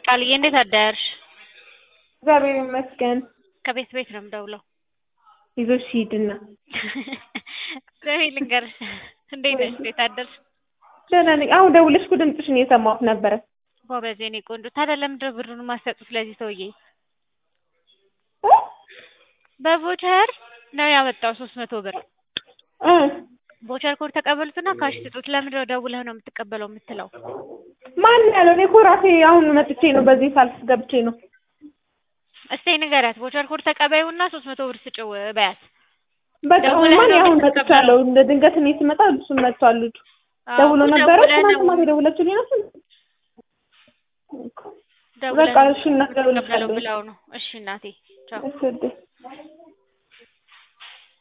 ቃልዬ እንዴት አደርሽ? እግዚአብሔር ይመስገን። ከቤት ቤት ነው የምደውለው። ይዞሽ ሂድና ስሚ ልንገርሽ፣ እንዴት ነሽ? እንዴት አደርሽ? ደህና ነኝ። አሁን ደውለሽ እኮ ድምፅሽን እየሰማሁት ነበረ። ጎበዝ የኔ ቆንጆ። ታዲያ ለምንድን ነው ብሩን የማትሰጡት ለዚህ ሰውዬ? እ? በቮቸር ነው ያመጣው ሶስት መቶ ብር እ ቮቸር ኮድ ተቀበሉትና ካሽ ስጡት። ለምንድን ነው ደውለህ ነው የምትቀበለው የምትለው? ማን ያለው? እኔ እኮ ራሴ አሁን መጥቼ ነው፣ በዚህ ሳልፍ ገብቼ ነው። እስቲ ንገሪያት። ቮቸር ኮድ ተቀበዩና ሶስት መቶ ብር ስጭው በያት። በቃ ደውለህ ማን ነው አሁን የምትቀበለው? መጥቻለሁ። እንደ ድንገት እኔ ስመጣ እሱም መጥቷል። ልጁ ደውሎ አዎ፣ ነበረ። ደውለህ ትናንት ነው ማታ የደወለችልኝ ነው። ደውለህ በቃ ነው እሺ፣ እናት የምትቀበለው ደውልልሻለሁ። ብለው ነው። እሺ እናቴ ቻው። እሺ ውዴ።